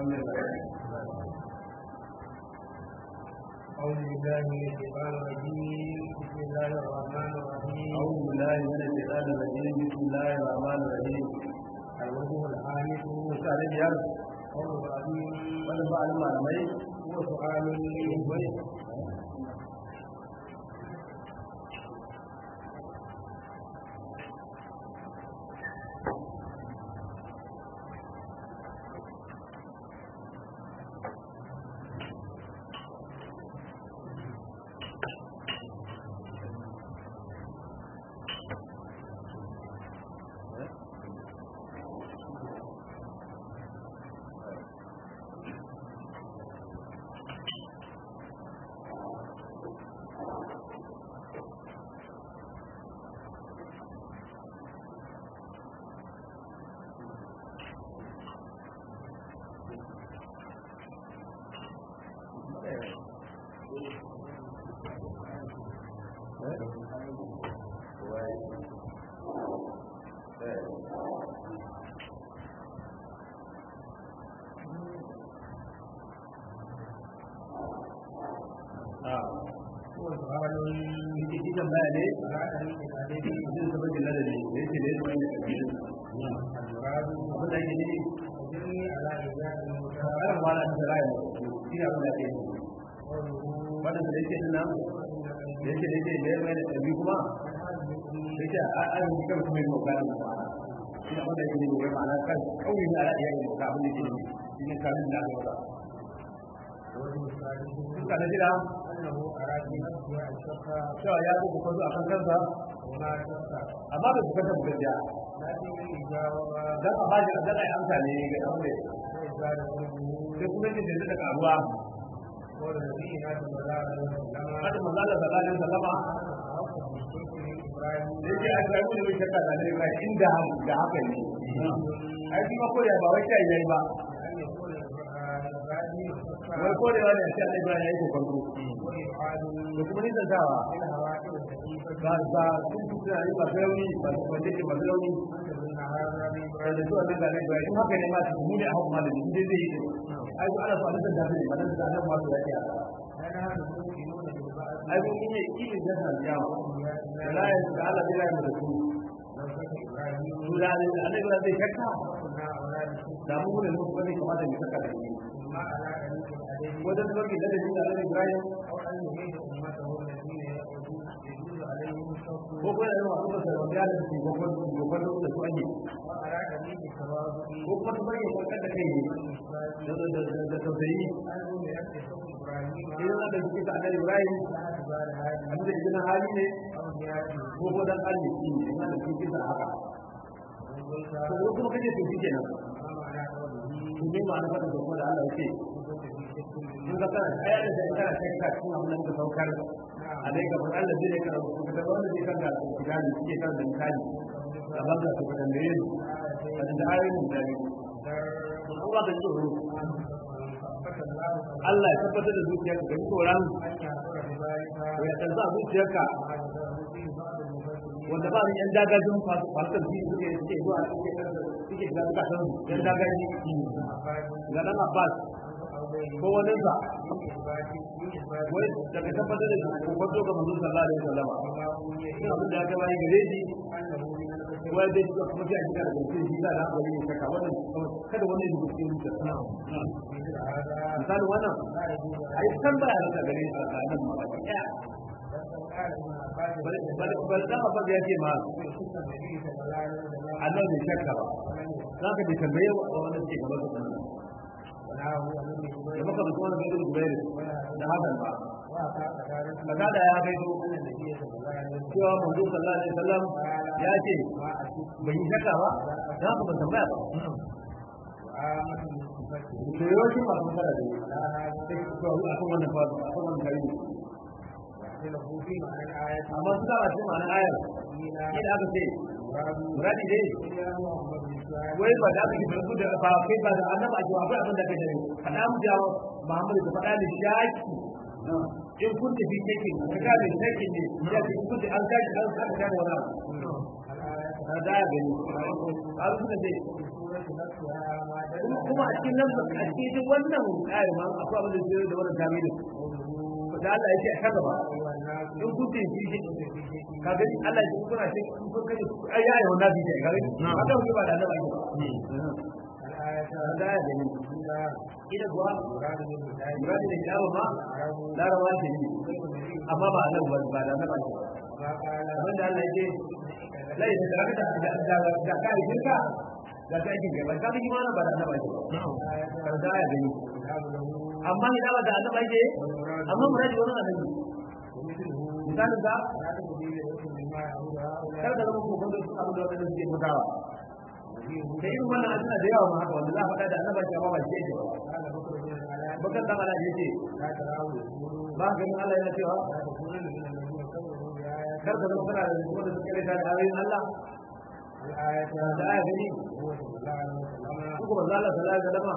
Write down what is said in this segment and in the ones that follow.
أعوذ بالله من الشيطان الرجيم بسم الله الرحمن الرحيم أعوذ بالله من الشيطان الرجيم بسم الله الرحمن الرحيم الوجه الخامس Musa da biyar قول العظيم wani ba da malamai هو سؤال bai هو سؤال shi tambaya ne على طريق الأدب zai zama da ladabi da yake da yake wani kabilun المراد abin da yake ne أجرني على إجابة karan المتابعة wala da ra'ayi shi ne abin da yake قوله wannan da yake nan da yake da yake da yake da kabi kuma da yake a an yi kan kuma mu kana da ma'ana shi ne abin da yake ne wai ma'ana kan kauye da ra'ayi ne ka abin da yake ne shi ne kamin da aka wada وجه الثالث duka da jira أنه أراد نفسه الشق cewa ya ko kwazo a kan kansa وما شق amma bai su kanta gaskiya لكن الإجابة dan a bashi dan ai amsa ne ga aure وإزالة قلبه sai kuma yake da daga abuwa قول نبينا صلى الله عليه وسلم hada manzo Allah sallallahu alaihi wasallama yake a sai mun yi shakka da ne ba inda da haka ne ai shi ma ko da ba wai kai yayi ba wai ko da wani sai Allah Ibrahim yayi kokonto da kuma ni zantawa ba ba sun fi tsari ba gauni ba ba take ba gauni da su annabi Allah Ibrahim in haka ne ma su mu ne a hukuma da ni dai zai yi ai ko ana so a nan da ne ba nan da nan ma su yake ai ko in ne kili da san yawa la ya ta Allah bila mu da su su da ne Allah Ibrahim zai shakka da mu ne mu bane kamata mu saka da ni wajen sauki da dalilin da Allah Ibrahim ko ko da yawa kuma sai wanda ya da su ko ko ko ko da su ake ko kuma su bari ko kada kai ne da da da da tausayi idan da suke da Allah Ibrahim abin da idan hali ne ko ko dan Allah shi ne idan da suke da haka to kuma kaje to shi kenan to ne ma an fada da kuma da Allah yake mun ga kana aya da da kana kai ka cikin abin da muka saukar alai ga Allah zai ka rubuta da wanda zai kan da kidani suke kan da misali gaban da su da ne da da ayoyin da ne Allah da tsoro Allah ya tabbatar da zuciyarka da tsoron ko ya tanza zuciyarka wanda ba ni yan dagajin fasar fi suke suke zuwa suke suke da suka san yan dagaji ga dan Abbas ko wani sa wai daga tabbatar da ko kwato ga manzon sallallahu alaihi wasallam ina abin da aka bayi gare shi wai dai suka kuma sai a shiga da gaske shi da na bari ne saka wannan kada wannan ya gudu cikin misali wannan ai san ba ya gare shi a nan ma ba ya bal da ba ya ce ma Allah ne shakka ba za ka bi tambaye wa wanda ke gaba da nan da maka da kuma da gubayar da hakan ba kaga da ya kai cewa manzo sallallahu alaihi wasallam ya ce bai yi shakka ba za ka ban tambaya ba to yau shi ma kuma da sai ko a kan wannan fa a kan wannan kai amma su da shi ma'anar ayar shi da aka ce muradi dai wai ba da aka yi barku da ba kai ba da annaba a jawabai abin da kai da faɗa mu jawo Muhammad ka faɗa ni shaki in kun tafi take ka ga mai shaki ne ya ce kun tafi an gaji an saka gane wani abu ka da ya gani ka suka ce kuma a cikin nan a cikin wannan ƙari ma akwai abin da zai da wannan tamilu da Allah ya ce a kaza ba in kun ce shi shi ka gani Allah ya ce kuna ce kun kaje ai ya ayyuhan nabi ce ka gani haka muke ba da Allah ba da ya gani ida kuwa muradi da kiyama ma larawa ce ne amma ba nan ba ba da nan ba abin da Allah ya ce lai da ka da da da ka yi shirka da ta yi gaba ka yi mana ba da nan ba ce da ya gani amma ina ba da nan ba ce amma muradi wannan annabi misalin ka kar ka zama ko bando su abu da wannan suke mutawa da irin wannan an da yawa ma haka wanda za a faɗa da annaba ce amma ba shi yake ba bakar dan Allah yace ba ganin Allah yana cewa kar ka zama kana da wanda suke da ayoyin Allah da aya gani ko ba za Allah sallallahu alaihi wasallam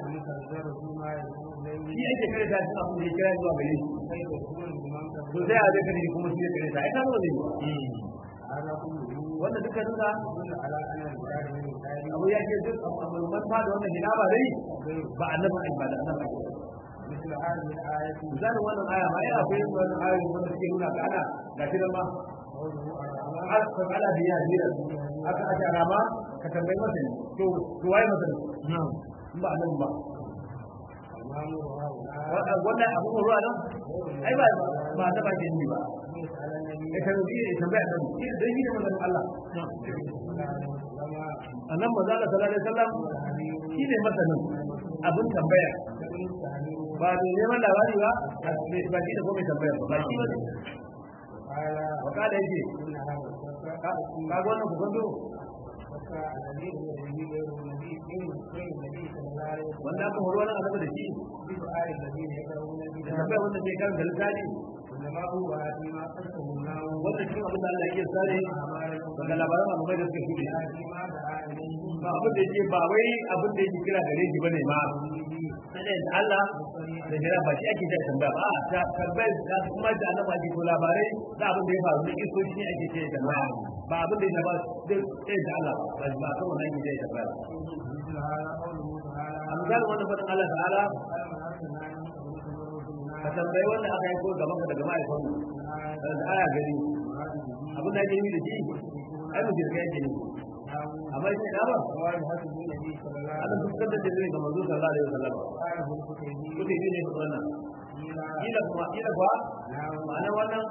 shi yake kare ta cikin abin da ya kira zuwa gare shi to sai a zai kare kuma shi ya kare ta ai ka zo ne wanda duka duka abu ya ce duk man ba da wannan gida ba dai ba annabi ai ba da annabi misalin wannan aya ma ai akwai wannan ayoyi wanda suke nuna ka ana ga shi ma har ka ala da ya jira aka aka rama ka tambayi masa ne to to waye masa ne ba annabi ba wannan abu ruwa nan ai ba ba ta ba ke ni ba ya tambayi ya tambaya dan dan yi da manzon Allah annan manzo Allah sallallahu alaihi wasallam shi ne masanin abin tambaya ba ne neman labari ba ba shi da komai tambaya ba shi ba wa kada yake ka ga wannan ku gando wanda aka horo wannan annabi da shi da tambaya wanda zai karanta littafi wanda cikin abin da Allah yake sare daga labaran malamai da suka shuɗe ba abin da yake ba wai abin da yake kira gare shi bane ma sai da Allah da jira ba shi ake jira tambaya ba ta tambayar da kuma da Allah ba ke ko labarai da abin da ya faru da iso shi ake ce tambaya ba abin da ya ba sai da Allah ba ba kan wannan yake ce tambaya amsal wannan fadin Allah ta'ala ka tambayi wanda aka yi ko gaban ka daga ma'aikatan da aya gari abin da ake yi da shi ai mu jirga yake ne amma shi da ba ana fuskantar da zai ga manzo sallallahu alaihi wasallam kuke yi ne wannan kila kuma kila kuwa ma'ana wannan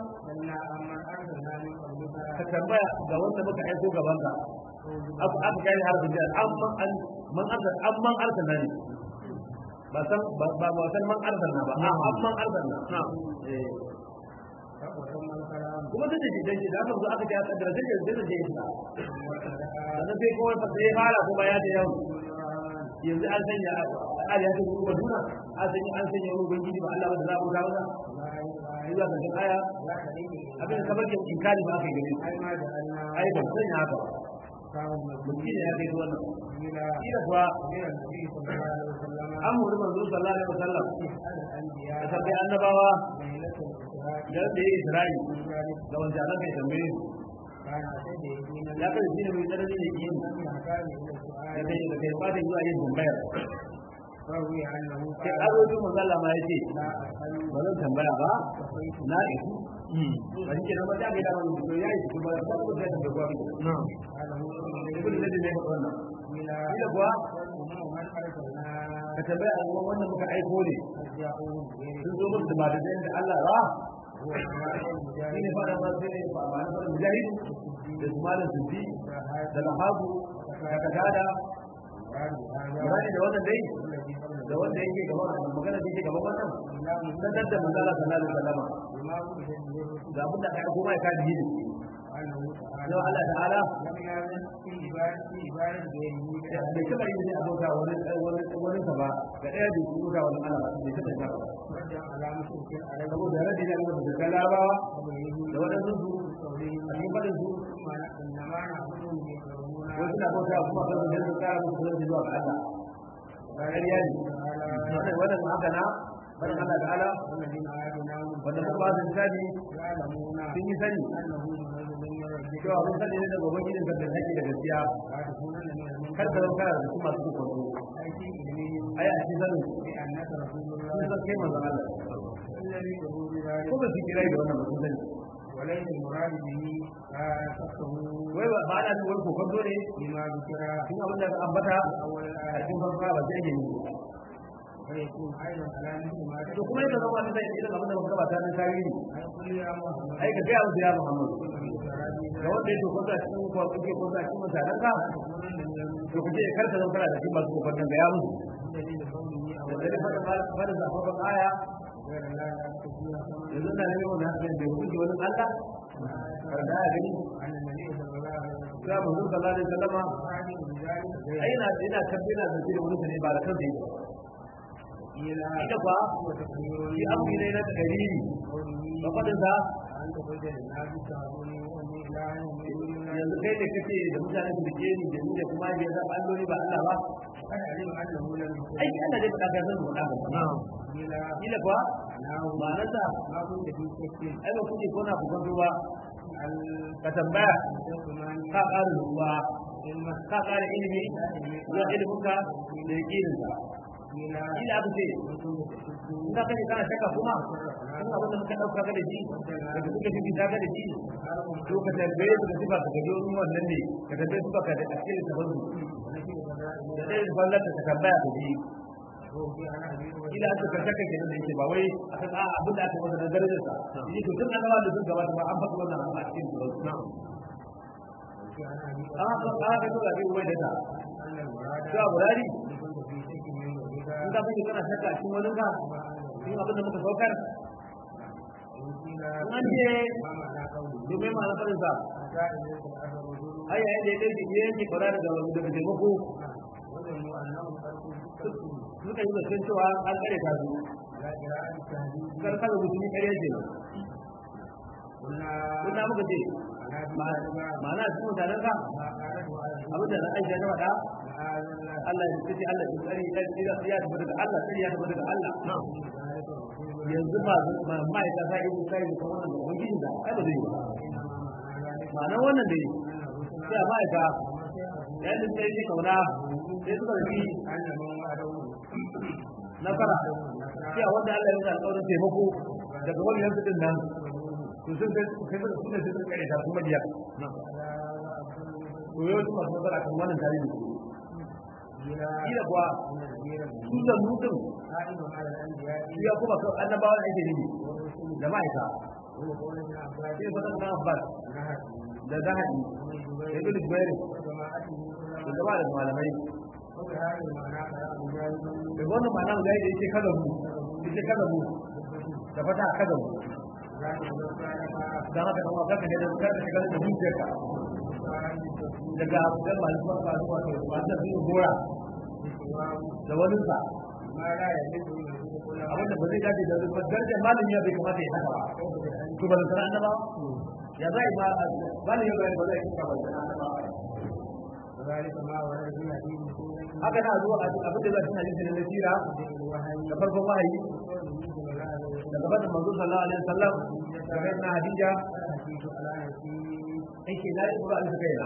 ka tambaya ga wanda muka aiko gaban ka aka kai har da amman an man arzal amman arzal ne ba san ba ba san man arzal na ba amman arzal na kuma da shi dan shi da aka zo aka ji aka da zai zai zai shi sannan sai kuma fa sai fara kuma ya da yau yanzu an sanya ali ya tafi kuma duna an sanya an sanya ruwan ubangiji ba Allah ba da za mu ga ba sai za ka ga aya abin kamar yin inkari ba aka yi gare ai ba sanya haka mutum ya kai wannan kila kuwa an muri manzo sallallahu alaihi wasallam da sabbi annabawa da da yi isra'i da wanda aka kai tambaye ya kai shi ne mai tsanani ne yin da kai da kai fata zuwa yin tambayar sai azoji manzala ma ya ce ba zan tambaya ba na isu ba shi ke nan ba ta ga dama mutu ya yi su ba ta kuma zai tambaya kwa ibn zai ne ba wannan ila kuwa ka tambaya a ruwan wannan muka aiko ne sun zo musu ba da da Allah ba shi ne fara ba sai ne ba ba na fara mujahid da su malam sufi da lahabu da kadada Murani da wannan dai da wanda yake gaba magana da yake gaba wannan sanar da manzala sallallahu alaihi wasallam ga abin da aka kuma ya kaji ne Allah Allah ta'ala bai taba yin ne abota wani wani wani ba ga ɗaya da kuma ga wani Allah bai taba ba saboda radi da Allah da kalaba da wadannan su a cikin fadin su wasu na bauta kuma kan da su kara musu zai zuwa ga Allah ƙarya ne wannan haka na bari Allah ta'ala wanda muka ba su tsadi sun yi sani cewa mun sani ne daga ubangijin ka da haƙi da gaskiya kar ka zama kana da su masu kokonto ai a cikin sanin sun san kai manzon Allah ko ba su kira da wannan mutum sani وليس المراد به فقه wai ba ba da wani kokonto ne بما ذكر cikin abin da ka ambata في أول a الآية cikin farko ba sai ne ويكون أيضا على مثل ما to kuma yadda zama da irin abin da muka gabata na tarihi أي قل يا محمد ai ka gaya musu ya Muhammadu إن ga wanda yake kwanta cikin kwa kuke kwanta cikin mutanen ka to kuke karka zama kana da cikin masu kokonton ga ya musu دليل قوله da أولا dare fada fada zafafan aya غير لا يأتي فيها ثمن yanzu na neman wani hakan da kuke wani Allah karda ya gani أن النبي صلى الله عليه وسلم sai mu zuwa sallallahu alaihi wasallama قال بذلك ai na ina tabbina da shi da wani ne ba da kansa yake إلى ita fa وتقرير shi amri ne na takariri قوله ba fadin sa أن تقول للناس تعبدوني وأمي إله من دون الله yanzu kai ne kace da mutane su rike ni da ni da kuma ya zaba alloli ba Allah ba قد علم أنه لم يكن ai Allah zai faɗa ka san faɗa ka إلى kila kuwa أنه ma'anarsa ما كنت في شك ai ba kuke kona ku kwanto ba أن ka tambaya تسمعني ka ƙara ruwa علما ka ƙara ilimi zuwa iliminka da yaƙininka إلى ila aka ce كنت تشك in ka kace kana shakka kuma in abin da muka ɗauka ga da shi da suka fi ta ga da shi to ka tambaye su ka sifa ka gaji wani wannan ne ka tambaye su ka da asiri ta banzu da ɗaya da fallar ka tambaya ka ji ila aka ka shakka ke da yake ba wai a san a abin da aka masa da darajar sa yi to tun annabawa da sun gabata ba an faɗi wannan abu a cikin su ba an haka an haka to da bai wai da ta cewa burari in ka fi kana shakka a cikin wani ka cikin abin da muka saukar an ce domin ma na faɗin sa ai yayin da ya kai ya yanke kwara daga daga taimako suka yi zaton cewa an kare ta su kar kada mutum kare ce kuna muka ce ma'ana cikin mutanen ka abin da na aisha ta faɗa Allah ya ce Allah ya tsari ya tsira ya tafi daga Allah tsari ya tafi daga Allah yanzu ba ma mai ta sai ku kai ko wannan da ubangiji da ai ba zai yi ba ma'ana wannan dai sai ma ta ya yi sai shi kauna sai suka yi nasara sai wanda Allah ya yi alƙawarin taimako daga wani yanzu din nan to sun sai sai sun sai sun kare ta kuma diya to yau su masu nasara kan wannan tarihi kila kuwa su da mutum ya kuma kan annabawa da ake nufi da ma'aika sai fatan na abbas da zahadi da ibn jubair da gaba da malamai da wannan ma'ana mu da yake kada mu yake kada mu da fata kada mu dan haka kuma kaka ne da kada ka da zuciyarka daga abubuwan malaman ba zuwa to wanda zai gora da wani sa abinda ba zai dace da zuwa darajar malami ya bai kamata ya haka ba to ba da annaba ya zai ma malami ya bai ba zai kika ba da annaba haka na zuwa abin da zai hadisi da nasira da farkon wahayi da gaban manzo sallallahu alaihi wasallam da bayan hadija yake la ibra al kaina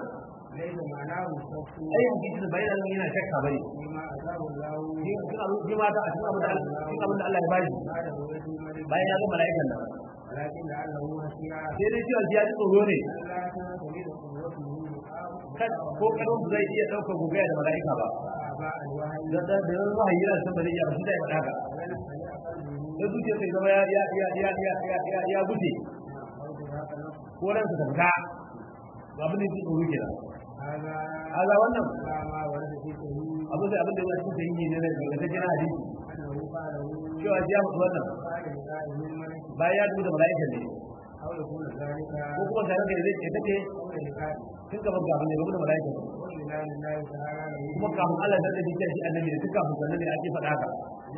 ai yanzu shi bayan nan yana shakka bane ni kuma ni ma da a cikin abin da abin da Allah ya bashi bayan ya ga mala'ikan nan sai dai cewa ya ji tsoro ne kan ko karon zai iya daukar gugaya da mala'ika ba da da da wahayi yana san bane ya shi da ya faɗa da zuciya sai zama ya ya ya ya ya ya ya guje ko ran sa fita abin da yake tsoro kenan haza wannan abin da abin da ya cikin sahihi ne daga ta jira hadisi cewa ya mutu wannan bayan ya dubu da mala'ikan ne ko kuma tare da zai take tun gaba ga abin da gaba da mala'ikan kuma kafin Allah da zai ce shi annabi da duka kafin sannan ne ake faɗa ka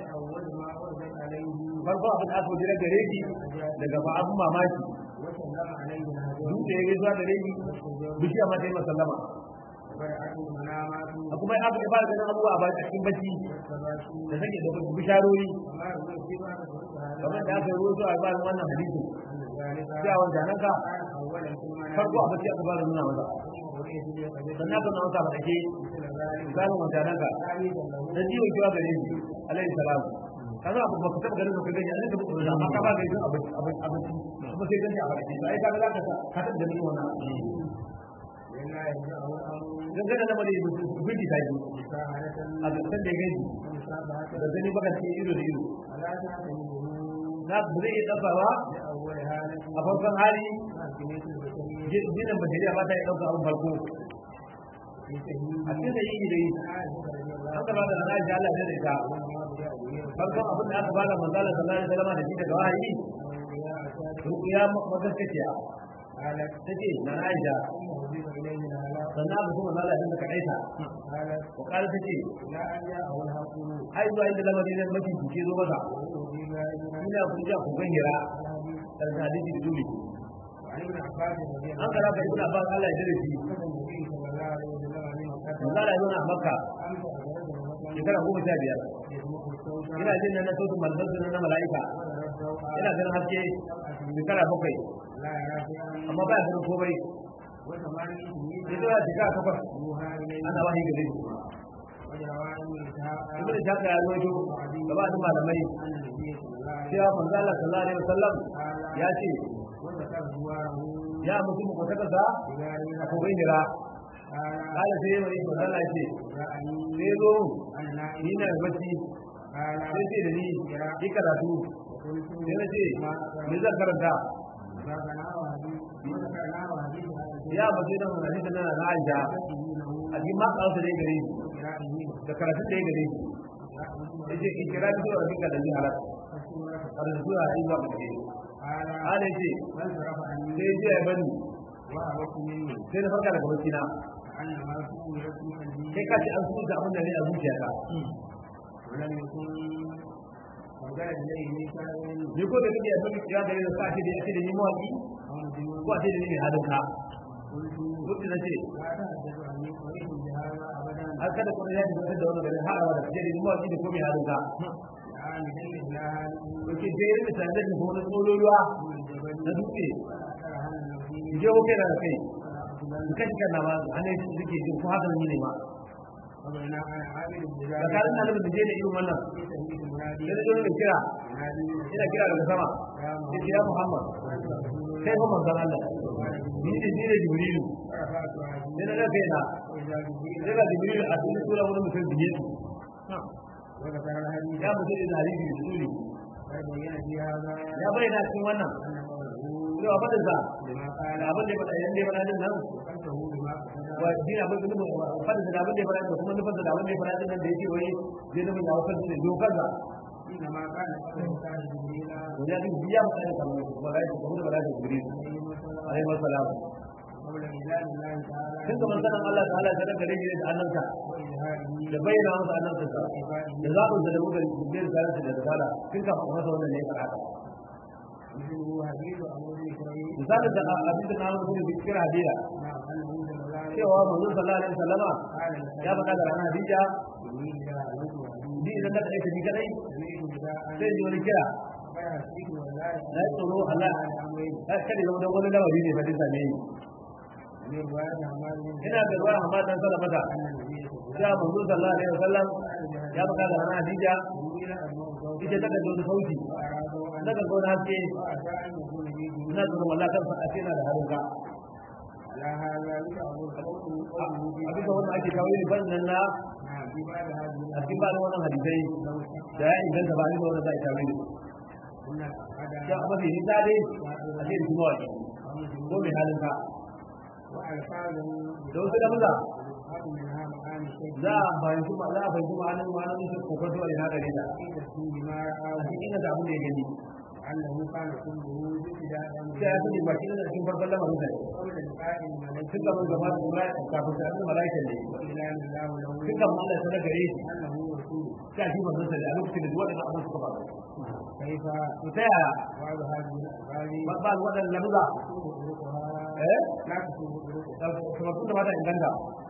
farko abin da aka jira gare shi daga ba abin mamaki duk da ya gaisuwa da rai bishiya ma ta yi masallama a kuma aka yi fara ganin abubuwa a cikin bacci da take da bisharori kamar da aka yi ruwa a bayan wannan hadisi ذلك sai a wanda nan ka كان أولا في المنام farko a bacci aka fara nuna masa ورئية اليقظة sannan aka nuna masa a ɗake مثل ذلك misalin wanda nan ka تعريفا له da jiwon kiwa gare shi alaihi salam kaza abu ba ka taɓa ganin ka gani a nan ka buɗe da amma ka ba gani abinci abinci kuma sai gani a ɗake ba ai ka ga za ka sa ka taɓa ganin wannan لله يرجعه الأمر dangane da mare bindi ta ji مساعدة a gaskan da ya gani ومسابقة da gani baka ce ido da ido ولا تعتمده na ba zai iya ɗaukawa لأول هذا a farkon hali مع كمية البشرية jinin bashariya ba ta iya ɗauka abin farko في سبيل a cikin da yi da yi عائشة رضي الله an gaba da na Aisha Allah ya da ita farkon abin da aka bada manzala sallallahu alaihi wasallam da shi daga wahayi ruqya magaskaciya قالت tace na Aisha ثم أضيف إليه الهلاك sannan abu kuma manzala din da kaita قالت ko kala tace لا أن جاءه الحكم ai zuwa inda lamarin nan mafi kuke zo masa وأضيف إلى ina ku ja ku gan hira الحديث da hadisi da dole وعن ابن عباس رضي an الله kara ka ibn Abbas Allah ya dare shi عنه النبي صلى الله عليه وسلم من مكة manzala ya zauna a Makka أمس أخرجه مثلا shekara goma sha biyar يسمح الصوت ina jin nan na sautin manzon na mala'ika ويرى ina ganin haske shekara bakwai لا يرى شيئا amma ba ya ganin komai وثمانية ya zo ya shekara takwas يوحى إليه ana wahayi gare shi وجرى ابن إسحاق ibn Ishaq ya rawaito gaba da malamai أن النبي صلى الله عليه cewa manzo Allah sallallahu alaihi wasallam وسلم ya ce وذكر جواره ya mutum ko ta kasa بجاره a kogon hira قال kala sai mai manzo Allah ya ce جاءني sai zo أنا نائم ni na bacci قال sai ce da ni ki karatu قلت sai na ce ما me zan karanta ذكرناه حديث وذكرناه حديث ya bace da hadisi nan na Aisha a cikin ma kansa da gare shi da karatun da ya gare shi yace ikira bi da rabbika da halat har da zuwa yi ba gare shi قال ala yace فانصرف عني sai ya ya bani وأردت مني sai na farka daga bacci na أن ما سئلت قلبي kai ka ce an so da abin da ne a zuciyata ولم يكن أوجد إليه ميثاق ni ko da kake yabi ya gare da sa ce da yake da ni mawaki أو مجنون ko a ce da ni mai halin ka قلت duk da nace لا تحدث عني قريب بهذا أبدا har kada kuma ya ji da wannan garin har da kace da ni mawaki da ko mai halin ka الآن هل إلى هذه yake sai irin misalan da ko na tsololuwa من الجبل na dutse وأثر هل النبي in je hoke da kai فلا in kashi kana ma ana yi suke jin ko haka ne ma وبين أنا عابد بذلك tsakanin ɗalibin da je da irin wannan في تهديد المنادي sai da zo da kira ينادي ina kira daga sama يا yace ya Muhammad kai fa manzon Allah ni ne ni ne Jibrilu فرفعت عزيزي sai na ga kaina وإذا جبريل sai ga Jibrilu a cikin sura wani mutum biye وذكر الحديث ya mutum da hadisi da suri فبين في هذا ya bayyana cikin wannan أن قوله cewa fadin sa لما da قال abin da ya faɗa yanda ya faɗa din nan وقلته بما قصد wa din abin da nufin fadin sa da abin da ya faɗa da kuma nufin sa da abin da ya faɗa din nan da yake wai zai nufin ya wasan ne dokar sa إنما كان قبله كان جبريل to ya din biya mu kai kamar malaika ko da malaika Jibril عليه السلام alaihi wasalam قبل إعلان الله تعالى tun kamar sanan Allah ta'ala ta daga gare shi da annansa وإظهاره da bayyana masa annansa sa وإفاده da zaɓin da muka Jibril da da risala tun kafin masa wannan ne ya faɗa مثله حديث أبو ذر إسرائيل misalin da abin da na mutum da cikin hadiya مع أنه صلى الله عليه cewa manzon sallallahu alaihi wasallama قال ya faɗa da ranar Hadija جبريل إذا ألوت وحديث ni idan na kaɗai ta ni kaɗai سمعت نداء sai ji wani kira فيحسبه ولا na yi tsoro Allah على أمرين ya kada zama don wani lamari ne fadin same ni من رواية عمار بن ina da ruwa amma dan sallah maka أن النبي صلى الله ya manzon sallallahu alaihi wasallam ya faɗa da ranar Hadija جبريل أدمه صوتا ita ta kaji wani sauti وأرادوا أن na ga wani haske وأتى أن يكون به ina tsoron wallahi kansa a ce na da harin ka على هذا يدعو القول قوله في a bisa wannan ake kawo yin fannin na نعم في بعد هذه a cikin ba wannan hadisai لو da ya inganta ba ni da wannan za a kawo yin كنا ya هذا amma bai nisa dai a ce da kuma waki ko mai halin ka وألفاظ da wasu da maza يفهم منها معاني الشيء za a fahimci ma za a fahimci ma'anin ma'anin shi kokon zuwa ina gare ta في تفسير ما a رآه cikin da abin da ya gani أنه كان كله ابتداء sai ya sani baki da cikin farkon lamarin sa قبل لقاء الملك tun gaban gaba da kuma kafin sa annabi malaika ne وإعلان الله له tun gaban Allah ya sanar gare shi أنه رسول sai shi manzon sa da a lokacin da waɗannan abin suka faru كيف to ta yaya بعض هذه الألفاظ ba ba waɗannan lamuza تسوق طرقها eh لا تسوق طرقها kuma tun da ba ta inganta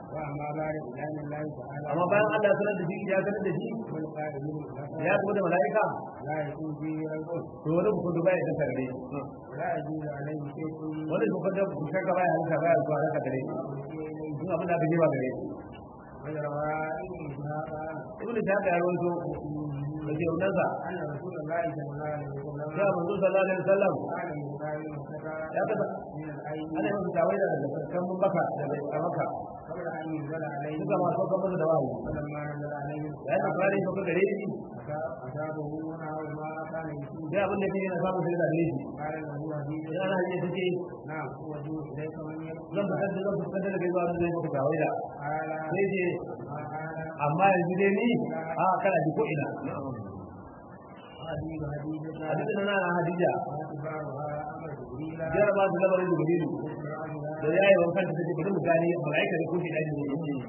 وأما بعد إعلان الله تعالى amma bayan Allah ya sanar da shi ya sanar da shi والقائلين ya kuma da mala'ika لا يكون فيه ريب to wani hukunta baya da gare shi ولا يجوز عليه شيء wani hukunta ku shaka baya halitta baya zuwa haka gare shi duk abin da aka jima gare shi ويروى ابن إسحاق ibnu shaka ya rawaito da ke unansa أن رسول الله صلى الله عليه وسلم ya manzo sallallahu alaihi wasallam قال لبخاري وكذا ya kaza من العين ana yin tawaida daga farkon baka daga kamaka قبل أن ينزل عليه duka masu kan da wahayi فلما نزل عليه ya ta fara yin gare shi أصابه نحو ما كان يشوف sai abin da yake na samu sai da gare shi قال له حديث sai ana hanyar take نعم هو جو إليك من يبكي zan fitar da zan fitar da kai zuwa da zai maka tawaida قال sai ce ما قال amma yanzu dai ni a kana ji ko ina حديث حديثك hadisin nan na hadija واتباعها أمر جبريل jaraba da lamarin jibrilu da ya yi wankan da take bari mu gane mala'ika da kushi dani ne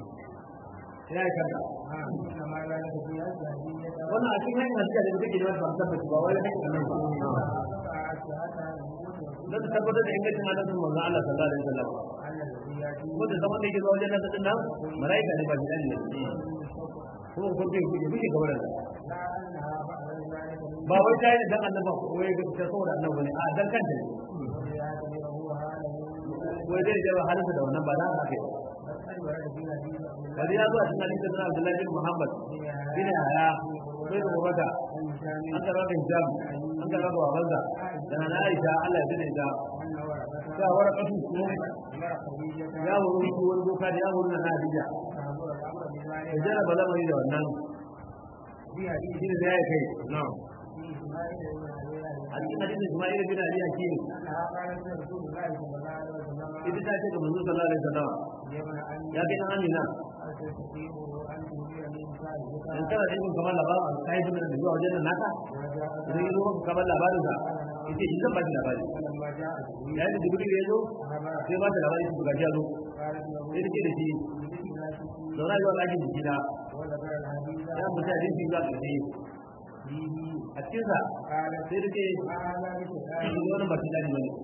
ya yi kanta نعم إنما ذلك في أجل حديثك wannan a cikin hanyar hadija da take da wani tabbaci ba wai hanyar nan ba فقعت حتى يموت dan ta tabbatar da ingancin hadisin manzon Allah sallallahu alaihi wasallam على الذي يأتي wanda zaman da yake zuwa wajen nan din nan mala'ika ne ba shi dani ne kuma ko bai kuke kuke gaba da لا أنها بعد ذلك من ba wai ta yi dan annaba ko wai ga ta saboda annabi ne a dan kanta ne يعتبره هذا wai zai jaba halinsa da wannan ba za ka kai قد ورد في حديث عبد wani ya zo a cikin hadisin na Abdullahi bin Muhammad bin Haya sai da wata an karɓa da hijab an karɓa da wabansa da na Aisha Allah ya dade ta أن ورثة ta wara kasu أمر خديجة ya wuri ko wani boka da ya wuri na Hadija فأمر الأمر da بذلك jaraba lamari da wannan في حديث shi ne da ya kai na'am في إسماعيل بن أبي a cikin hadisin Isma'il bin Ali Hakim أنها قالت لرسول الله صلى الله عليه وسلم ita ta ce ga manzo sallallahu alaihi wasallam يا ابن أمي ya kai dan Amina هل تستطيع أن تنزل لي مساعدتك in kana da ikon kamar labarin sai bin da zuwa wajen nan naka وجاء idan ya zo maka kamar labarin sa yace shi zan ba shi labari فلما جاء جبريل yayin da Jibril ya zo أخبر sai ba ta labari su ga ya zo قالت له sai take da shi بذكر لا تشرك zauna zuwa ɗakin jikina وذكر الحديث ya mutu a jinsi zuwa ƙarshe فيه a cikinsa قالت sai da ce هذا بسؤال shi wani ba shi dani bane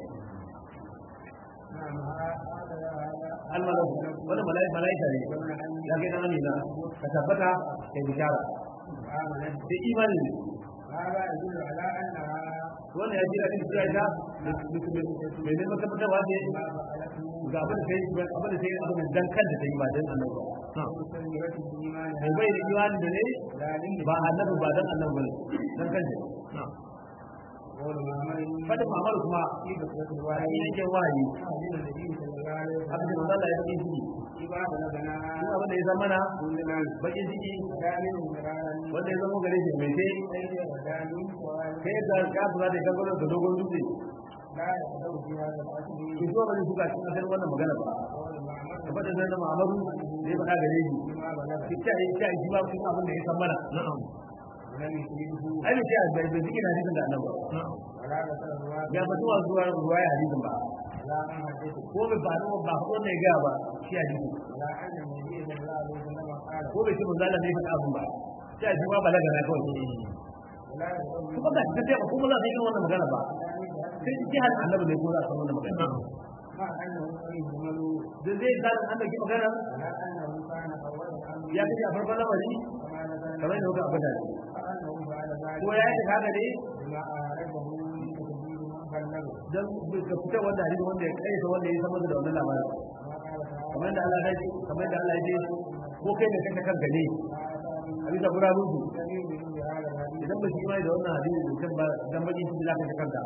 نعم هذا هذا almalau wani malai malaika ne ابن أمي ya kai dan amina ka tabbata kai bishara آمنت sai imani ne هذا يدل على أنها wannan ya jira din cewa ita mai neman tabbatarwa ce ما فعلته ga abin da sai abin da sai abin da dan kanta ta yi ba dan annabi ba مسلمة بإيمانها mai bai da imani da ne لا لي ba annabi ba dan annabi bane dan kanta قول محمد fadin Muhammad kuma في بكرة a الوحي cikin yake wahayi من النبي صلى الله عليه abin da وسلم manzo Allah ya faɗi shi إذا بلغنا duk abin da ya zama mana كلنا bakin ciki دائما مرارا wanda ya zama gare shi mai sai ليس غداني سؤال kai da ka fara da kan da dogon dutse لا يقدر في هذا الأصل ki zuwa bane suka cikin asalin wannan magana ba قول محمد da fadin nan da Muhammadu da ya faɗa gare shi بما بلغ ki ta yi ta yi ba kuma abin da ya san mana na'am ولم يفيده ai ne sai bai bai zikin hadisin da annabi na'am ولا ذكر الرواية ya fito wa zuwa ruwaya hadisin ba ولا أن حدثه ko bai faɗo ba ko ne ga ba shi hadisi ولا أن النبي صلى الله عليه وسلم قال ko bai ce manzo Allah ne ya faɗa abin ba sai shi ma balaga na kawai ولا يقول kuma ga ta ce ba kuma za su yi wannan magana ba sai ji har annabi ne ko za su wannan magana مع أنه يهمل da zai ga an da ki magana ولا أنه كان أول الأمر ya kace a farkon lamari كما نزل kamar da kuka abada فأنه فعل ذلك ko ya yi haka ne بما أعرفه من تكبير من بلغه dan ka fita wanda hadisi wanda ya kai wanda ya samu da wannan labarin كما قال تعالى kamar da Allah ya ce kamar da Allah ya ce ko kai ne kanka kanka ne a bisa gurabun su دليل بهذا الحديث idan ba shi mai da wannan hadisi da kan ba dan bakin shi zaka ta kanka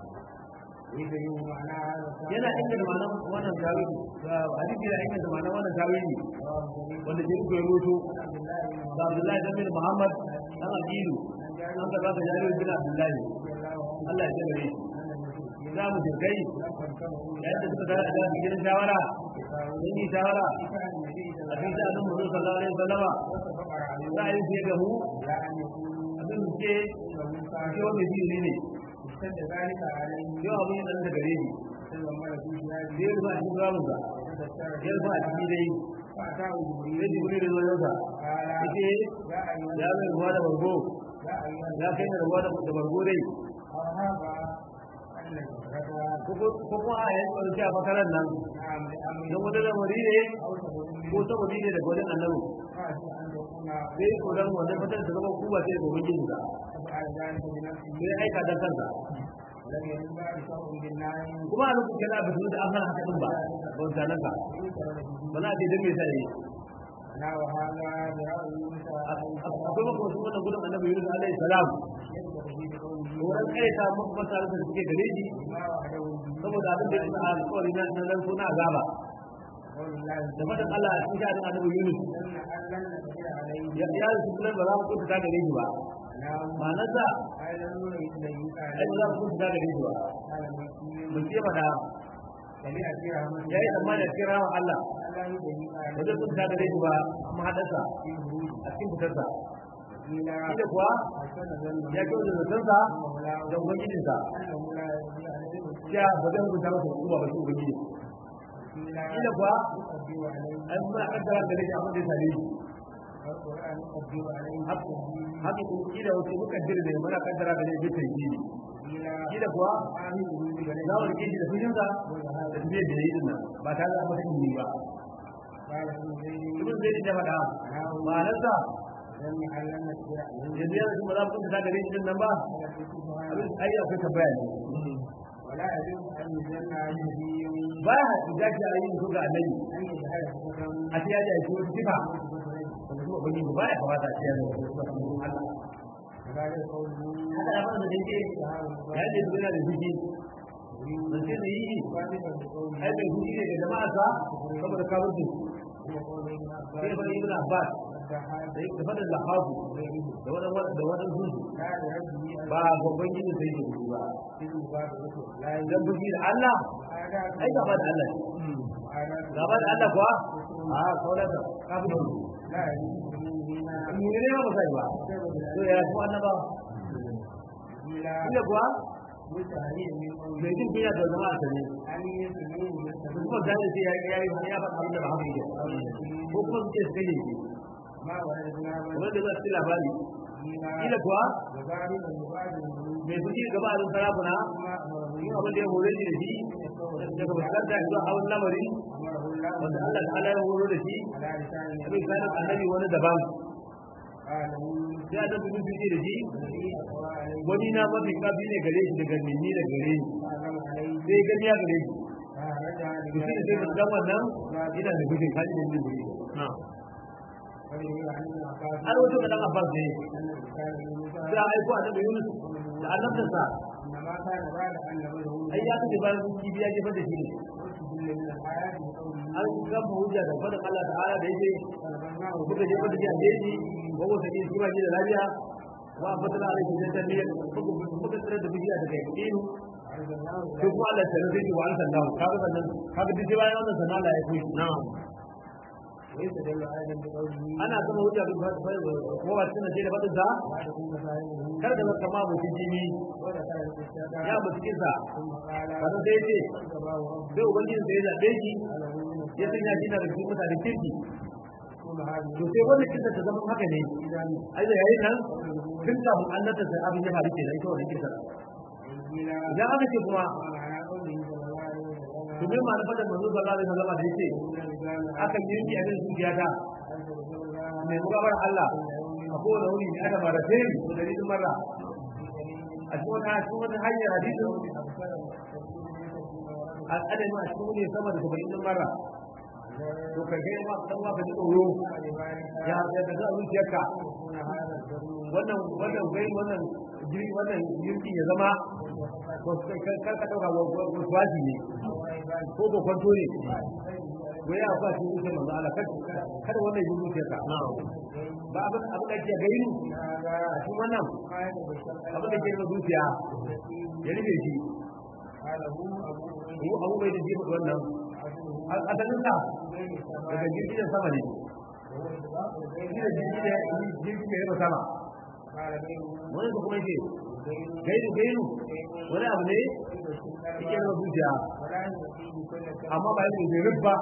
يبين معنى هذا الكلام yana inda da ma'anar wannan tawili hadisi yana inda da ma'anar wannan tawili رواه الجليل wanda ke rubuta rubuto عبد الله بن da Abdullahi dan bin Muhammad dan Abidu an ka zaka jari bin Abdullahi Allah ya tsare shi za mu jirgai yayin da suka tare da gidan shawara sun yi shawara a cikin sha'anin mu sallallahu alaihi wasallama za a yi sai ga mu abin da ke ke wanda shi ne yau abin yana da gare ni sai ya rufa a cikin ramin sa ya rufa a cikin dai sai jibril da zoyon sa yake ya mai ruwa da bargo ya kai da ruwa da bargo dai ko kuma a yanzu wani a makarar nan don wani lamari ne ko saboda ne daga wajen annabi sai ko dan wannan fitar da zama kuba sai ga ubangiji ka sai aika dan kansa kuma a lokacin da bisu da an haka din ba ban sanan ka ba za a ce dan me sai akwai maka wasu wannan gudun annabi Yunus alaihi salam wurin kai ta muku mutane da suke gare shi saboda abin da ya alƙawari na nan suna azaba da fatan Allah a cikin sha'anin annabi Yunus ya ya su kuma ba za mu kunta ta gare shi ba ma'anar sa ai ba za mu kunta ta gare shi ba mun ce mana ya yi tsammani a cikin rawan Allah ba zai kunta ta gare shi ba amma haɗarsa a cikin fitarsa Ida kuwa ya kyau da zatonsa da ubangijinsa ya ba zai hukunta masa hukuma ba shi ubangiji Ida kuwa an muna kaddara da rage abin da ya same shi haka kila wasu muka jira ne muna kaddara da rage bitan gini kila kuwa za mu rike shi da fushinsa da tafiyar da ya yi dinnan ba tare da masa ilimi ba ibn zai da faɗa ma'anarsa yanzu yanzu ba za mu kunta gare shi nan ba abin ai akwai tambaya ne ba ya haɗu da shi a yi mutu ga annabi a ce ya ji a shi wata sifa wanda kuma bangi ba ya kamata a ce ya zama wata sifa kuma Allah haka da mana da dake ya ce su yana da jiki ban ce da yi ai bai jiki ne ga jama'a sa saboda kafirci sai bari ibn abbas da yake fadin lahabu da wadan da wadan su ba babban gini sai da su ba dan buki da Allah ai gaba da Allah gaba da Allah kuwa a kawai da kafin mu ne ba sai ba to ya ku annaba ina kuwa mai jin biya da zama a sane kuma da ne ya ya ya faɗa abin da ba haka yake ko kuma su ce su kai yake wanda za su ci labari ila kuwa mai fushi gaba a sarakuna yin abin da ya hore shi da shi daga fuskanta zuwa hawan lamari wanda Allah ta'ala ya horo da shi abin sanin annabi wani daban sai a tafi nufi da shi wani na mafi kafi ne gare shi daga nini da gare shi sai gani ya gare shi to shi ne sai da dan wannan ina da gudun kaji da ni gure har wato da dan Abbas ne sai a aiko annabi Yunus da annabinsa ai ya kace bayan kibi ya jefa da shi ne an gama hujja da fadin Allah ta'ala da yake kuka jefa da shi a jeji ko wata ne shi ba shi da lafiya wa abdana alaihi jannah muka tsare da bidiya daga yakinu sai kuma Allah ta rubuce wa Allah sallahu kaga sannan kaga duk bayan wannan sanan Allah ya kai na'am ana zama hujja bin ba ko ba tana ce da fadin sa kar da zaka ma mutum jini ya mutum kisa kada sai ce sai ubangiji sai ya zabe shi ya sanya shi da cikin mutanen kirki to sai wannan kisa ta zama haka ne ai da yayin nan tun kafin annata sai abin ya faru kenan ita wannan kisa idan aka ce kuma to me ma'ana fadar manzo sallallahu alaihi wasallam da yake aka yi yanki a cikin zuciya ta mai mugabar Allah a kowane wuri ne aka mara sai da dalilin marra a cikin wani cikin wani hanyar hadisin a adadin a cikin wani sama da saba'in din marra to ka ga ma dan ma ka ji tsoro ya ya da zuciyarka wannan wannan gai wannan jiri wannan jirgi ya zama kar ka dauka wasu ne ko ko kwanto ne wai ya fa shi zuciyar manzo Allah kada wannan yi zuciyarka ba abin abin da ke gairu a cikin wannan abin da ke da zuciya ya rufe shi ko abu bai da jifa wannan asalin sa daga jirgin sama ne jirgin da ya sama wani su kuma ce gairu gairu wani abu ne yake da zuciya amma ba yake da rubba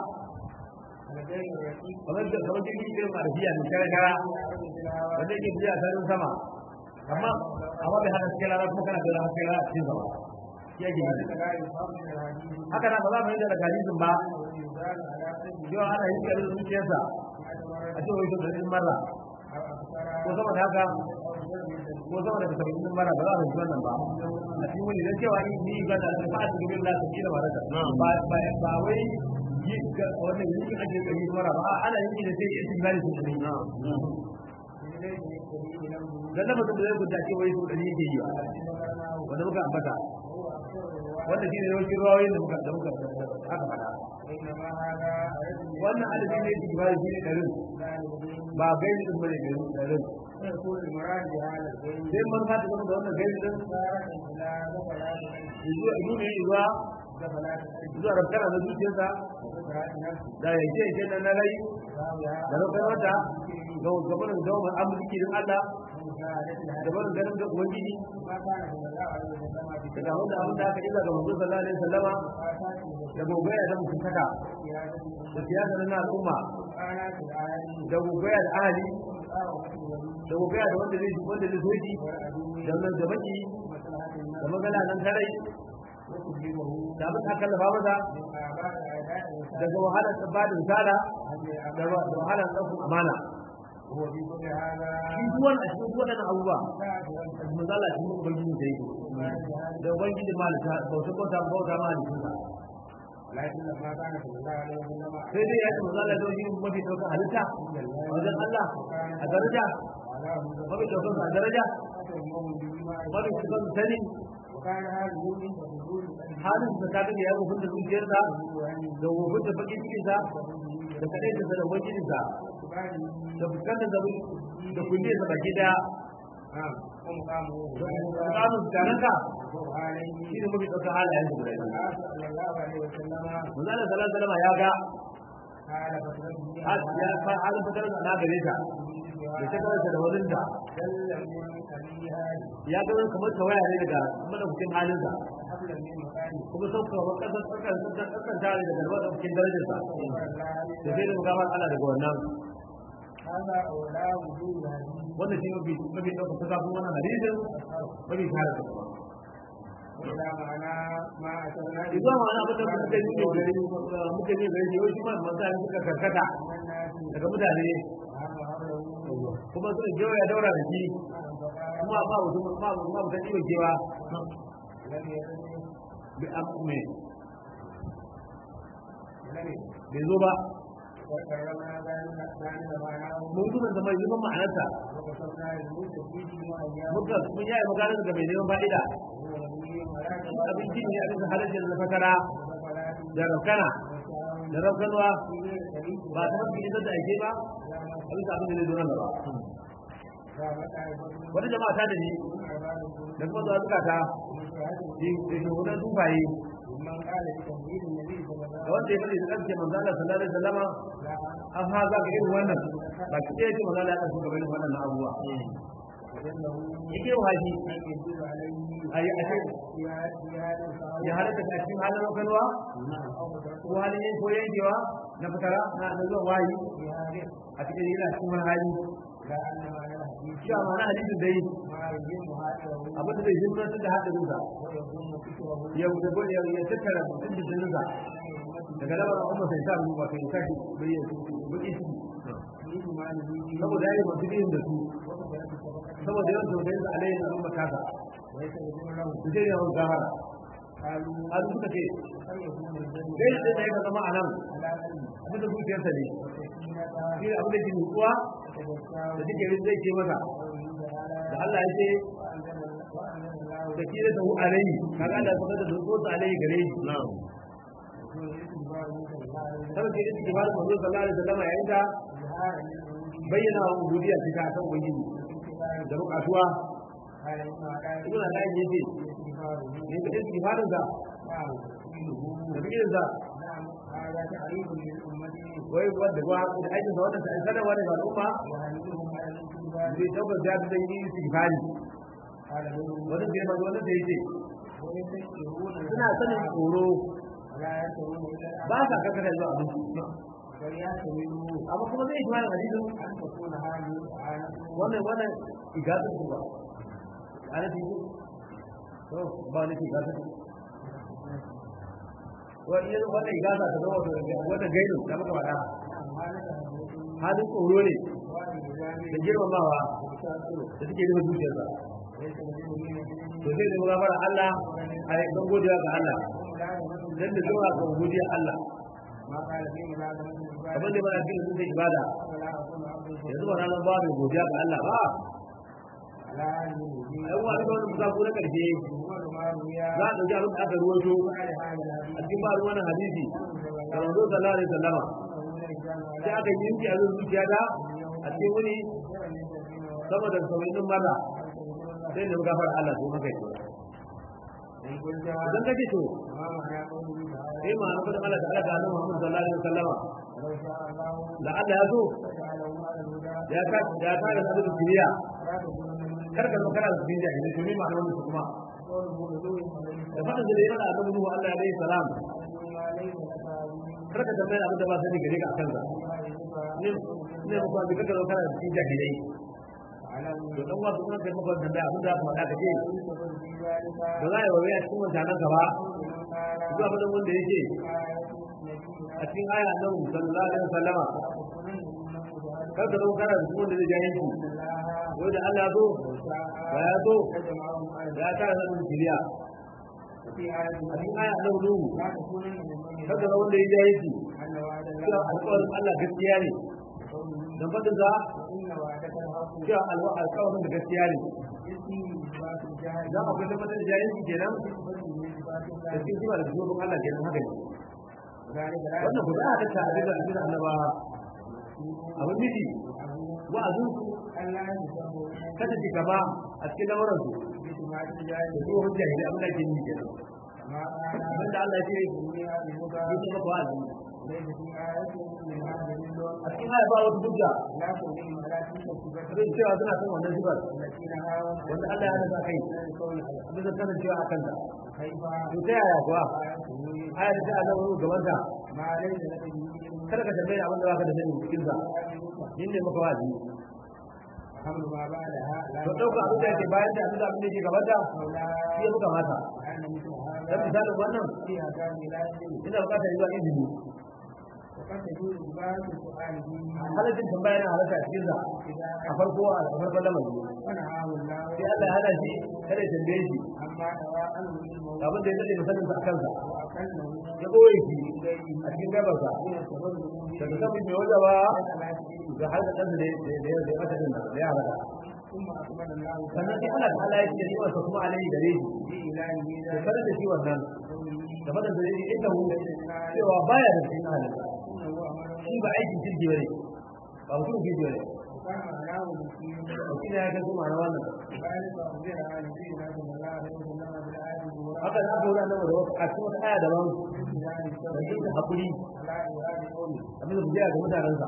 kamar da kamar jirgin irin arabiya ne kara kara wanda yake biya sarin sama amma amma bai hana cikin rana kuma kana da rana cikin rana cikin sama shi ake yi لا يفهم من الحديث haka na ba za mu yi daga hadisin ba يزال على قلبه cewa ana yin karin zuciyarsa a ce wai sau ɗari marra أو أكثر ko sama da haka أو زر ko sama da saba'in marra ba za a fahimci wannan ba a cikin wani dan cewa ni ni ga da ba a cikin Allah ta kila marra ba ba ba wai yi ga wannan yi ake ga yi marra ba ana yin da sai yin tilali su ne إليه يكتبه له dan da mutum da zai gudace wai sau ɗari yake yi ba ذكرناه wanda muka ambata هو أكثر الرواية wanda shi ne yawancin ruwayoyin da muka da muka aka faɗa وإنما هذا عدد wannan adadi ne shi ba shi ne ɗarin لا يبين ba gaini din bane gaini ɗarin ويكون المراد بهذا البين sai man fata game da wannan gaini din إشارة إلى غفلات القلب zuwa ilu ne zuwa غفلات القلب zuwa rabkana na zuciyarsa وغفلات النفس da yanke yanke na na rai وهي da rukar wata ga gabanin dawamar amurki din Allah مشاهدة da الهدف barin ganin da ubangiji ما كان صلى الله عليه وسلم في daga wanda abin da aka illa ga manzo sallallahu alaihi wasallama آفاته da gogaya da mutuntaka وقيادته da siyasa na al'umma وآلات العالم da gogaya da ahali ومقاومة الولي da gogaya da wanda zai wanda zai soji والعدو da nan da baki ومصلحة da النفس magana nan tarai وتجيبه da abin da aka lafa masa من آباء أعداء الرسالة daga wahalar bada misala عن da wa- da wahalar ɗaukar amana وهو في كل هذا shi duwan a cikin waɗannan abubuwa كافرا misala shi mun ubangiji da yake da ubangiji malika bauta bauta bauta malikinsa لكن لما كان صلى الله عليه وسلم sai dai ya ce misala da wani mafi ɗaukar halitta a wajen Allah a daraja علاه mafi ɗaukar a daraja فتهمهم بما mafi ɗaukar sani وكان هذا من حدود halin da ta ya wufin da zuciyarsa da wufin da bakin cikinsa da kaɗai da da ubangijinsa da fuskantar da da kulliyarsa baki daya نعم ومقامه da kamun tananka عليه shi ne mafi ɗaukar halayen su guda biyu صلى الله عليه وسلم manzala sallallahu alaihi wasallam ya ga قال فترته ya fa halin fitar da na gare ta da ta karanta da wani da دل من أبيها ya ga wani kamar tawaya ne daga madaukakin halin sa حبلا من مكانه kuma sauka wa kasar tsakar tsakar tare daga madaukakin darajar sa da sai da mugamar Allah daga wannan هذا أولى وجود هذه wannan shi mafi mafi ɗaukar ta kafin wannan hadisin mafi tare da kuma إلى معنى ما أشرنا idan ma abin da muka yi ne gari muka yi gari yau shi ma mutane suka karkata من الناس daga mutane وهم حوله kuma suka jewa ya daura da shi kuma ba mutum ba ba mutum ciwon kewa لم يرد bi me لم يرد bai zo ba وكرمنا ذلك ذلك معناه mun kuma da mai zuban ma'anarsa وقصرنا الموت فيه وأيام muka mun yayi magana daga mai neman fa'ida هو نبي ولا abinci ne a bisa halittar da fatara وفلات da rafkana وشاء da rafkanwa في غير طريق ba ta mafi isar da ake ba a bisa abin da zai zo nan gaba رابط عبد wata jama'a ta da ni da kuma zuwa zukata da shugunan tufaye من قال بتمهيد النبي صلى الله da wanda ya faɗi da ƙarfe manzo Allah sallallahu alaihi wasallama an ha za ka irin wannan ba ki ɗaya ce manzo Allah ya ɗauki gaba irin wannan abubuwa وجله yake wa haji أن يدل عليه a yi a ce في هذا- في هذا الفعل ya halatta a cikin halin raukanwa أو تركه ko halin yin ko yankewa na fitara na na zuwa wayi في هذه a cikin yana cikin wani hali لا أن معنى الحديث shi a ma'ana hadisin dai ما يهم هذا abin da zai himmantar da hadarinsa ويكون فكره ya ya ya ya tattara mutum da jininsa daga labar umma sai sa ruwa kai sa shi bai ya baki shi في إيمانه به saboda yayi masu biyin da su وكثرة الصدقة saboda yawan tausayin sa alaihi na umma kasa ويستغفر له su sai yawan gafara قالوا har suka ce هل يكون الذنب dai da sai ka zama a nan على قلبه abin da zuciyarsa ne وسكينتها shi ne abin da ke nutsuwa وتذكره da take yin zai ce masa قوله تعالى da Allah ya ce وأنزل وأنزل الله da kira da hu alaihi kaga Allah ya faɗa da nutsuwa alaihi gare shi يكون الاستغفار منه صلى الله عليه وسلم saboda yake kibar manzo sallallahu alaihi wasallam yayin da إظهارا للعبودية bayyana wa ubudiyya ta ta kan ubangiji والاستغفار da bukatuwa قال ابن عقائل ibn Allah ya ce الاستغفار ne da istighfarin sa نعم تفعيله da bikin sa نعم هذا تعريف للأمة wai wanda ba da aikin sa wannan sai sanar wa da al'umma وهنيهم على الاستغفار zai tabbata da da yin istighfari قال له wannan da ba wannan da yake ويستشعرون suna sanin tsoro ولا يشعرون إلا ba sa kakar zuwa abinci وليحتملوا amma kuma zai kuma hadisin أن تكون هذه الإعانة wannan wannan igazar ku ba ana ce ku to ba ne ke igazar wani wannan igasa ta zama wata gaidu da muka faɗa halin tsoro ne da girmamawa da suke nufin zuciyarsa to sai da gafara Allah a yi don godiya ga Allah dan da zuwa ga godiya Allah kamar da mana cikin sun ibada yanzu ba ranar ba mai godiya ga Allah ba ai wa da wani musafu na karshe za a dauki abin da aka ruwaito a cikin ba wannan hadisi da manzo sallallahu alaihi wasallama sai aka yi yanki a zuciya da a cikin wani sama da sauyin maza sai da gafara Allah ko maka yi idan kace to sai ma na fadin Allah ta'ala ga Annabi Muhammad sallallahu alaihi wasallama la Allah ya so ya ka ya ka da sabon duniya kar ka zo kana da duniya ne to me ma'anar wannan kuma da fadin da yana Annabi Nuhu Allah alaihi salam kar ka tambaya abin da ba sani gare ka akan sa ne ne ba ka ka zo kana da duniya ne to dan wasu kuma kai maka da abin da ka faɗa ka ce ba za a yi wa a cikin wancanan gaba zuwa faɗin wanda yake a cikin aya nan sallallahu alaihi wasallama kar ka zama kana da cikin wanda zai ja yanki yau da Allah zo ba ya zo da ya tara sabon kiriya a cikin aya nan nuhu kar ka zama wanda ya ja yanki cewa alƙawarin Allah gaskiya ne dan faɗin za cewa alƙawarin da gaskiya ne za a kai tabbatar da jahilci kenan da cikin zuwa da zuwa Allah kenan haka ne wannan guda a tattara abin da abin annaba abin miji wa'azin su kada ji gaba a cikin lamuran su da zuwa hujja ne abin da ke yi kenan abin da Allah ya ce yi kuma wa'azi a cikin haya ba wata hujja zai cewa suna son wannan zubar wanda Allah ya nasa kai bisa sanin cewa a kanta to ta yaya kuwa aya da ta Allah wani gaban ta kada ka tambaye abin da baka da sani cikin sa yin ne maka wazi to dauka abin da yake bayan da abin da abin da yake gaban ta shi ya muka mata dan misalin wannan ina bukatar zuwa izini halaccin tambaya na halatta a cikin a farko a farkon lamari sai Allah ya hada shi kada ya tambaye shi abin da ya daɗe musamman sa a kansa ya ɓoye shi a cikin gabarsa daga samun mai wajen ba ga har da ɗansa da ya zai mata din da ya halaka sannan sai Allah ta'ala ya ce riwarsa kuma alaihi gare shi da sanar da shi wannan da fadar da ya ce inda hu cewa baya da cikin halitta shi ba aikin jirgi bane ba mutum jirgi bane shi ne ya ga kuma na wannan haka na aka wurin nan da wasu a cikin wata aya daban da shi da hakuri abin da biya ga mutanensa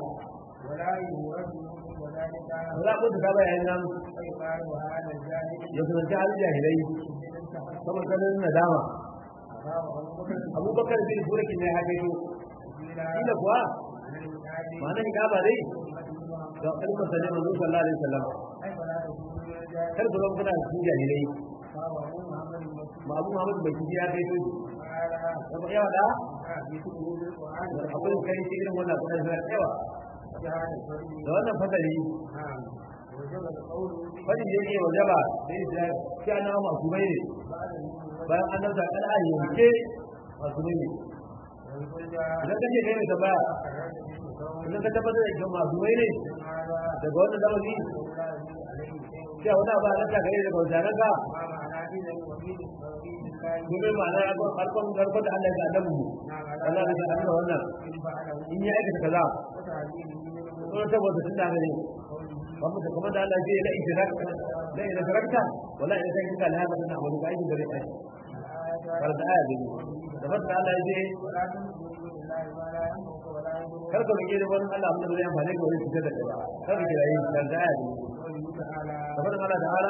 wala ko da ba yayin nan ya kusanci halin jahilai saboda kanin nadama abubakar bin burakin ne haka yi kila kuwa ma'ana ni gaba dai ga kalmar sa ne manzo sallallahu alaihi wasallam kar ku zama kuna cikin jahilai ma abu muhammad bai kiji ya kai to kuma yawa da akwai kai cikin wannan kuma sai yawa da wannan fasali wani da yake wajaba sai da shi ana masu mai ne bayan an dauka kada a yanke masu mai ne idan kace kai mai tambaya idan ka tabbatar da cewa masu mai ne daga wannan zamani sai wani abu a ta gare daga wajen ka domin ma'ana ya kwan harkon harkon da Allah ya ga mu Allah ya ga da wannan in ya aikata kaza ko saboda tun da ne ba mu da kuma da Allah ya la idrak la idrakta wala idan kai ka la hada na wani ga aikin da zai aiki kar da aya ne da fadda Allah ya ce kar ka rike da wani Allah amma da zai amfane ka wani fitar da kai ba kar ka kira yin kar da aya ne da fadda Allah ta'ala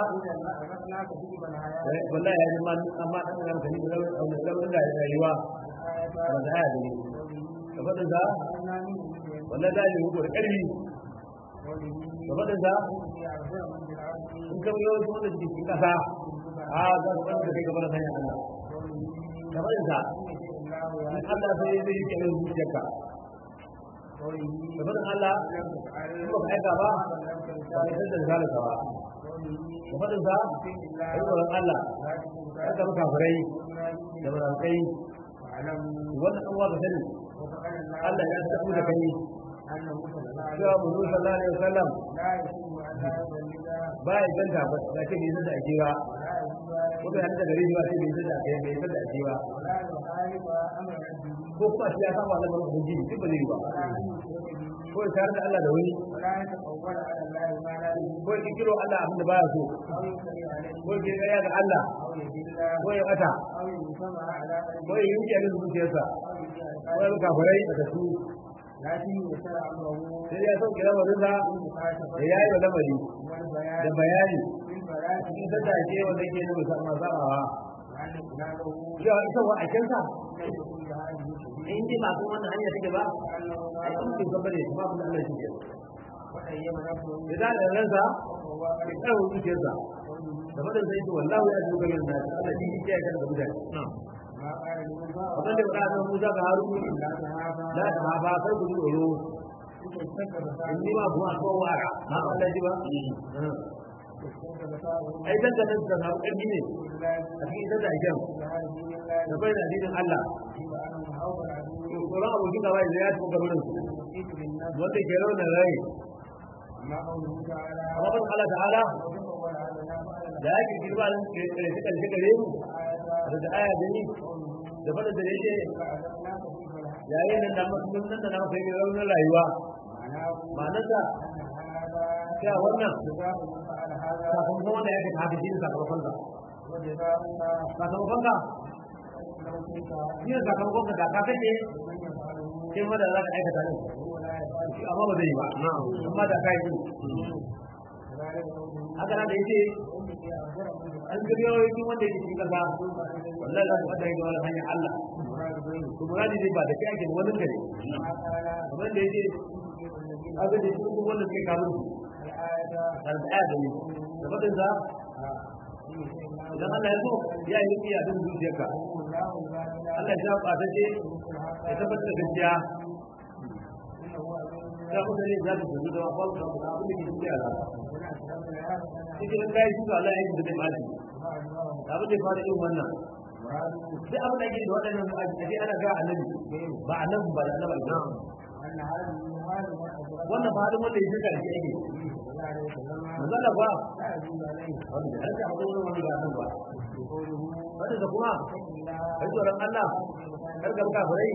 wallahi ya ma amma dan nan kan da wani da da rayuwa kar da aya ne da fadda da wallahi da yi da karfi da fadda da in ka yau wanda ke cikin kasa a za su wanda kai gaba da sanya Allah da faɗin sa in Allah sai zai yi kenan zuciyarka da faɗin Allah in ba ka aika ba ba ka san da zalika ba da faɗin sa da tsoron Allah ya ga kafirai da munafikai wannan an waka sani Allah ya tafi da kai cewa mu sallallahu alaihi wasallam ba ya ganta ba da ce bai da ake ba ko bai hada gare shi ba sai bai da ake bai da ake ba ko kuma shi ya saba da barka guji duk ba zai yi ba ko ya tare da Allah da wani ko ya kiro Allah abin da baya so ko ya kira ga Allah ko ya bata ko ya yi da zuciyarsa ko ya kafirai da su sai ya sauke lamarinsa da ya yi wa lamari da bayani cikin sanda ke wanda ke nuna musamman sabawa cewa ita wa akensa in ji ba kuma wannan hanya take ba a yi cikin gaba da kuma abin da Allah shi ke da da ransa da karin zuciyarsa da fadin sai ce wallahu ya ji gaban da Allah shi ke ya kan da mutane wannan da ba da Musa ga Harun la ta hafa kar ku tsoro in ni ma kuma ko wara na Allah ji ba ai dan da da na ƙarfi ne a cikin ita da ajam da bai da dinin Allah tsoron abokin gaba da ya tuka gabanin wanda ke rauna rai amma ban Allah ta'ala da yake girma da suka karshe gare mu da aya da ni da fada da yake yayin da na mutum nan da na kai raunin rayuwa ma'anarsa cewa wannan sakamakon wanda ya kai haka shi ne sakamakon ka sakamakon ka shi ne sakamakon ka da ka kake sai ma da za ka aikata ne amma ba zai yi ba amma da ka yi haka na da yake an ga yawancin wanda yake cikin kasa wallahi za ku fada yin wani hanyar Allah to muradi ne ba da kai ake wani gare kamar da yake haka da cikin wanda suke kamun su da aya da ne da fadin za idan Allah ya so ya yi iya din zuciyarka Allah ya ba ta ce ya tabbatar da gaskiya ya kuma ne za ta tafi da wani da kuma abin da ke cikin yara cikin kai shi Allah ya yi da zai mali abin da ya fara yin wannan duk abin da ke da waɗannan aji ana ga annabi ba annabi ba da annabi ba wannan ba halin wanda ya shirka da shi ake manzala ba wanda har ka haɗu wani wani ba nan ba wanda da kuma kai tsoron Allah kar ka buka farai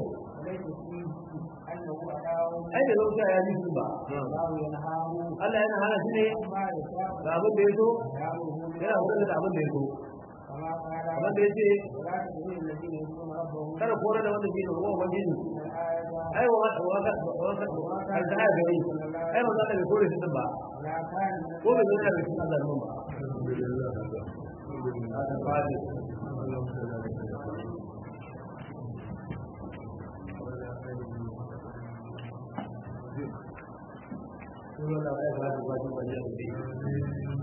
ai da lauta ya ji ba Allah yana hana shi ne ga abin da ya so yana hudu da abin da ya so kamar da ya ce kada kore da wanda ke da kuma ubangiji ai wa wata wata wata wata da gari ai ba za ka kore shi ba ko bai zama da cikin Allah ba Thank you.